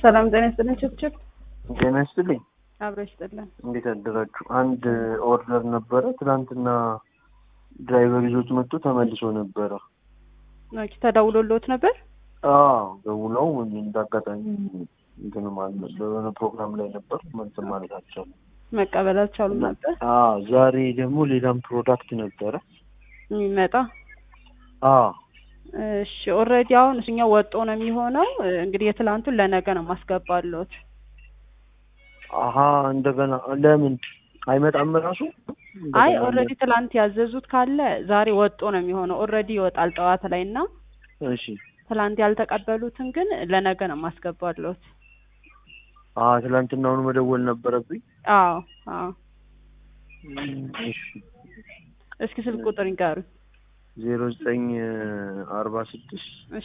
ሰላም ጤና ይስጥልኝ። ችብችብ ጤና ይስጥልኝ። አብሮ ይስጥልን። እንዴት አደራችሁ? አንድ ኦርደር ነበረ ትናንትና ድራይቨር ይዞት መጥቶ ተመልሶ ነበረ። ኦኬ ተደውሎልዎት ነበር? አዎ ደውለው እንዳጋጣሚ እንትን ማለት በሆነ ፕሮግራም ላይ ነበር እንትን ማለት አልቻሉም። መቀበል አልቻሉም ነበር አዎ ዛሬ ደግሞ ሌላም ፕሮዳክት ነበረ። የሚመጣ አዎ እሺ ኦልሬዲ አሁን እሱኛው ወጦ ነው የሚሆነው። እንግዲህ የትላንቱን ለነገ ነው ማስገባለሁት። አሀ እንደገና ለምን አይመጣም ራሱ? አይ እንደገና ኦልሬዲ ትላንት ያዘዙት ካለ ዛሬ ወጦ ነው የሚሆነው። ኦልሬዲ ይወጣል ጠዋት ላይ እና እሺ ትላንት ያልተቀበሉትን ግን ለነገ ነው ማስገባለሁት። አ ትናንትናውኑ መደወል ነበረብኝ። አዎ አዎ። እሺ እስኪ ስልክ ቁጥር ይንገሩኝ። ዜሮ ዘጠኝ አርባ ስድስት እሺ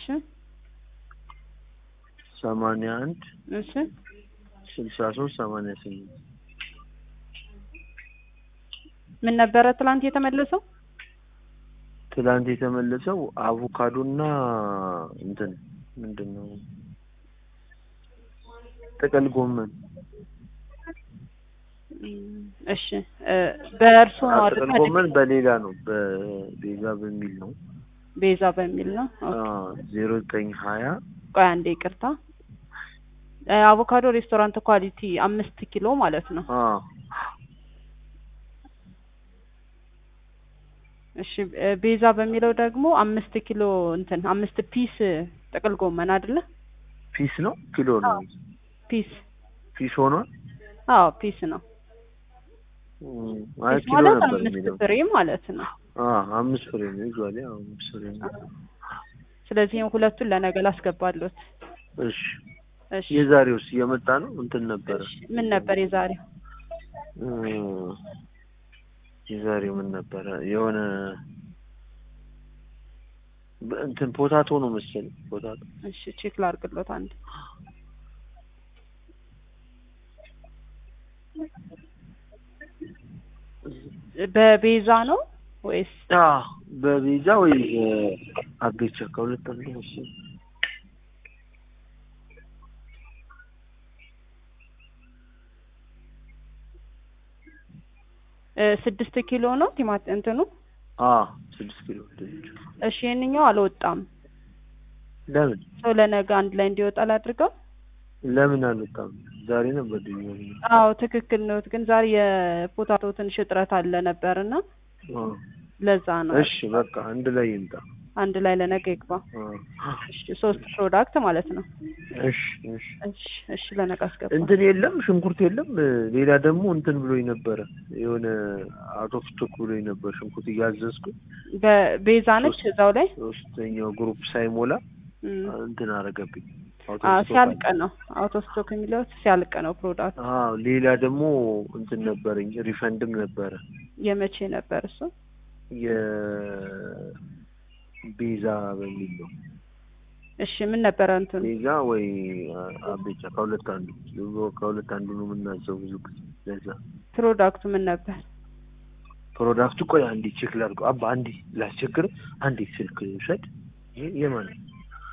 ሰማንያ አንድ እሺ ስልሳ ሶስት ሰማንያ ስምንት ምን ነበረ ትላንት የተመለሰው? ትላንት የተመለሰው አቮካዶና እንትን ምንድን ነው ጥቅል ጎመን እም፣ እሺ እ በእርሶ ነው አ- አይደል? ጥቅል ጎመን በሌላ ነው በቤዛ በሚል ነው ቤዛ በሚል ነው። ኦኬ። ዜሮ ዘጠኝ ሀያ ቆይ አንዴ ይቅርታ። እ አቮካዶ ሬስቶራንት ኳሊቲ አምስት ኪሎ ማለት ነው። እሺ እ ቤዛ በሚለው ደግሞ አምስት ኪሎ እንትን አምስት ፒስ ጥቅል ጎመን አይደለ? ፒስ ነው ኪሎ ነው ፒስ ፒስ ሆኗል አዎ ፒስ ነው። እም፣ አይ ፒስ ኪሎ ማለት ነበር አምስት የሚለው ፍሬ ማለት ነው። አ አምስት ፍሬ ነው ይዟል ያው አምስት ፍሬ ነው ስለዚህ ሁለቱን ለነገ ላስገባሉት። እሺ እሺ የዛሬውስ እየመጣ ነው እንትን ነበረ እሺ ምን ነበር የዛሬው? እ የዛሬው ምን ነበረ የሆነ በ- እንትን ፖታቶ ነው መሰለኝ ፖታቶ እሺ ቼክ ላድርግሎት አንድ በቤዛ ነው ወይስ አ በቤዛ ወይ አቤቻ ከሁለት አንዱ መሰለኝ እ ስድስት ኪሎ ነው ቲማት እንትኑ? አ ስድስት ኪሎ ድንች እሺ ይሄንኛው አልወጣም። ለምን ሰው ለነገ አንድ ላይ እንዲወጣ ላድርገው? ለምን አልወጣም ዛሬ ነበር ድንች አዎ ትክክል ነው። ግን ዛሬ የፖታቶ ትንሽ እጥረት አለ ነበርና አ ለዛ ነው። እሺ በቃ አንድ ላይ ይምጣ አንድ ላይ ለነገ ይግባ። አ እሺ ሶስት ፕሮዳክት ማለት ነው። እሺ እሺ እሺ እሺ ለነገ አስገባ። እንትን የለም ሽንኩርት የለም ሌላ ደግሞ እንትን ብሎኝ ነበረ የሆነ አውት ኦፍ ስቶክ ብሎኝ ነበር ሽንኩርት እያዘዝኩ በቤዛ ነች እዛው ላይ ሶስተኛው ግሩፕ ሳይሞላ እም። እንትን አረገብኝ አውት አ ኦፍ ስቶክ ሲያልቅ አለ። ነው አውቶ ስቶክ የሚለው ሲያልቅ ነው ፕሮዳክት። አዎ ሌላ ደግሞ እንትን ነበረኝ ሪፈንድም ነበረ የመቼ ነበር እሱ? የቤዛ በሚል ነው እሺ ምን ነበረ እንትኑ? ቤዛ ወይ አቤቻ ከሁለት አንዱ ከሁለት አንዱ ነው የምናዘው ብዙ ጊዜ ለዛ ፕሮዳክቱ ምን ነበር? ፕሮዳክቱ ቆይ አንዴ ቼክ ላድርገው አባ አንዴ ላስቸግር አንዴ ስልክ ውሰድ ይሄ የማን ነው?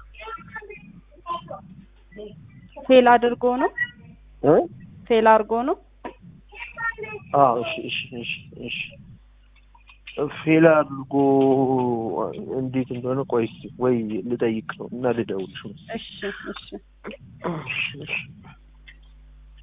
ፌል አድርጎ ነው እ ፌል አድርጎ ነው። አዎ እሺ እሺ እሺ እሺ ፌል አድርጎ እንዴት እንደሆነ ቆይ እስኪ ወይ ልጠይቅ ነው እና ልደውልሽ እሺ እሺ